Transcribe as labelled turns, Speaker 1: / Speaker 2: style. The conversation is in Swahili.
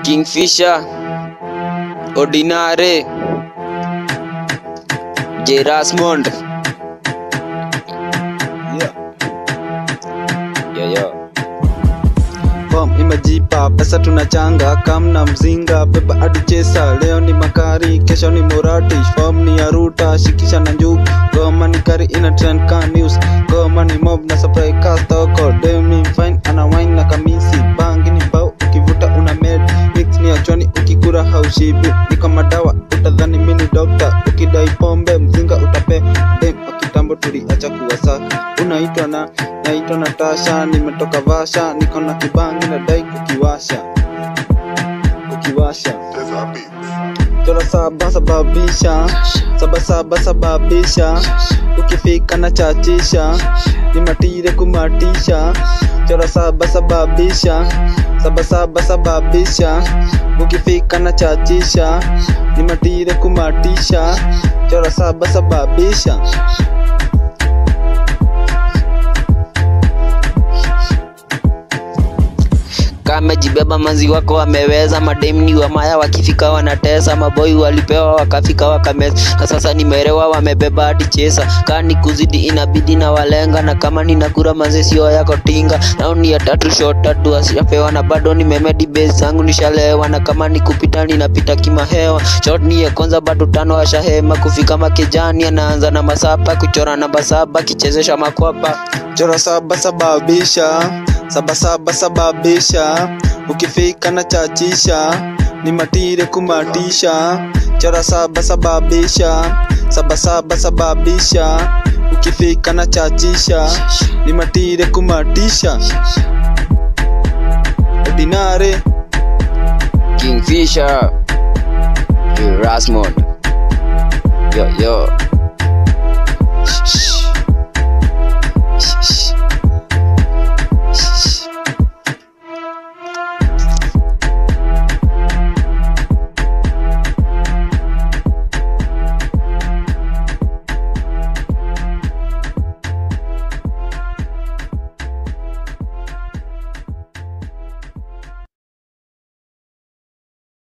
Speaker 1: Kingfisher, Ordinary, J. Rasmond.
Speaker 2: Yeah.
Speaker 1: Yo, yo.
Speaker 2: Bom imejipa pesa tunachanga kamna mzinga beba hadi chesa leo ni makari kesho ni murati form ni ya ruta shikisha na njugu goma ni kari ina trend ka news goma ni mob na supply ka stoko dem ni fine ana wine na kamisi bangi ni bao ukivuta una med mix ni achoni ukikura haushibi niko madawa utadhani mini doctor ukidai pombe mzinga utape dem akitambo tuliacha kuwasaka unaitwa na naitwa Natasha, nimetoka Vasha, niko na kibangi na dai kukiwasha kukiwasha chora saba sababisha saba saba sababisha ukifika na chachisha ni matire kumatisha chora saba sababisha saba saba sababisha ukifika na chachisha ni matire kumatisha chora saba sababisha
Speaker 1: kamejibeba manzi wako wameweza mademni wa maya wakifika wanatesa maboi walipewa wakafika wakameza na sasa nimerewa wamebeba hadi chesa kani kuzidi inabidi na walenga na kama ninakura manzi sio yako tinga nauni ya tatu shot tatu asiapewa na bado nimemedi base zangu nishalewa na kama nikupita ninapita kimahewa shot ni ya kwanza bado tano ashahema kufika makejani anaanza na masapa kuchora namba saba kichezesha makwapa
Speaker 2: chora saba sababisha saba saba sababisha ukifika na chachisha ni matire kumatisha chora saba sababisha saba saba sababisha ukifika na chachisha ni matire kumatisha ordinary
Speaker 1: Kingfisher, J. Rasmond. Yo, yo.